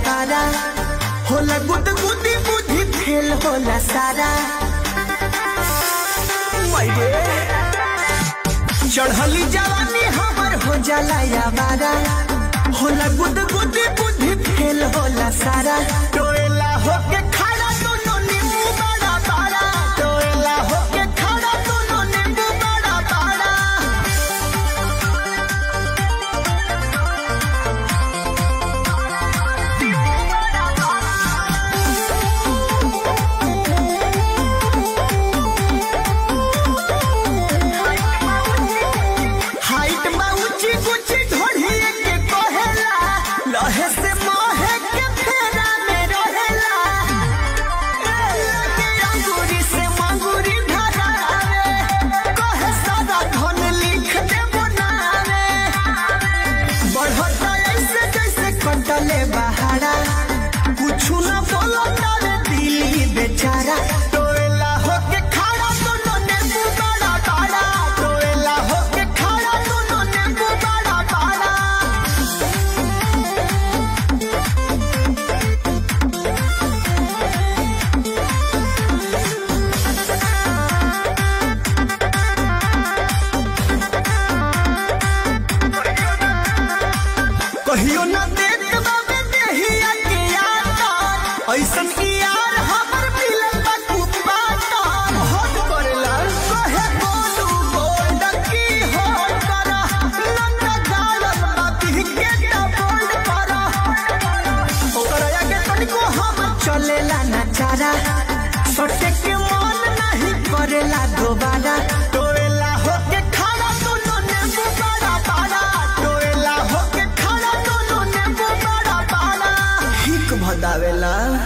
बारा होला गुद गुदी बुद्धि फेल होला सारा मायरे चढ़ली जवानी हमर हो जाला या बारा होला गुद गुदी बुद्धि फेल होला सारा टोएला होके खड़ा दोनों नींबू बड़ा बड़ा टोएला होके खड़ा दोनों नींबू बड़ा बड़ा हाइट बा ऊंची ऊंची ढोढ़िए के कहेला लहे से मोहे के फेरा में रहेला ए, लगे अंगूरी से मंगूरी धरावे कहे सादा धन लिख दे बनावे बढ़ता ऐसे जैसे कंटले बहारा कुछु न बोलो तारे दिल बेचारा टोएला होके खड़ा दोनों नींबू बड़ा बड़ा टोएला होके खड़ा दोनों नींबू बड़ा बड़ा कहियो न देख बाबे देहिया के यार ऐसन की यार हमर मिलल बा कुपाता हट करेला कहे बोलू बोल की हो करा लंगा गालन बाती के ता बोल करा ओकरा आगे तनिको हम चलेला ना चारा सटे के मन नहीं करेला दोबारा टोएला होके खड़ा दोनों नींबू बड़ा बड़ा टोएला होके खड़ा दोनों नींबू बड़ा बड़ा हिक भदावेला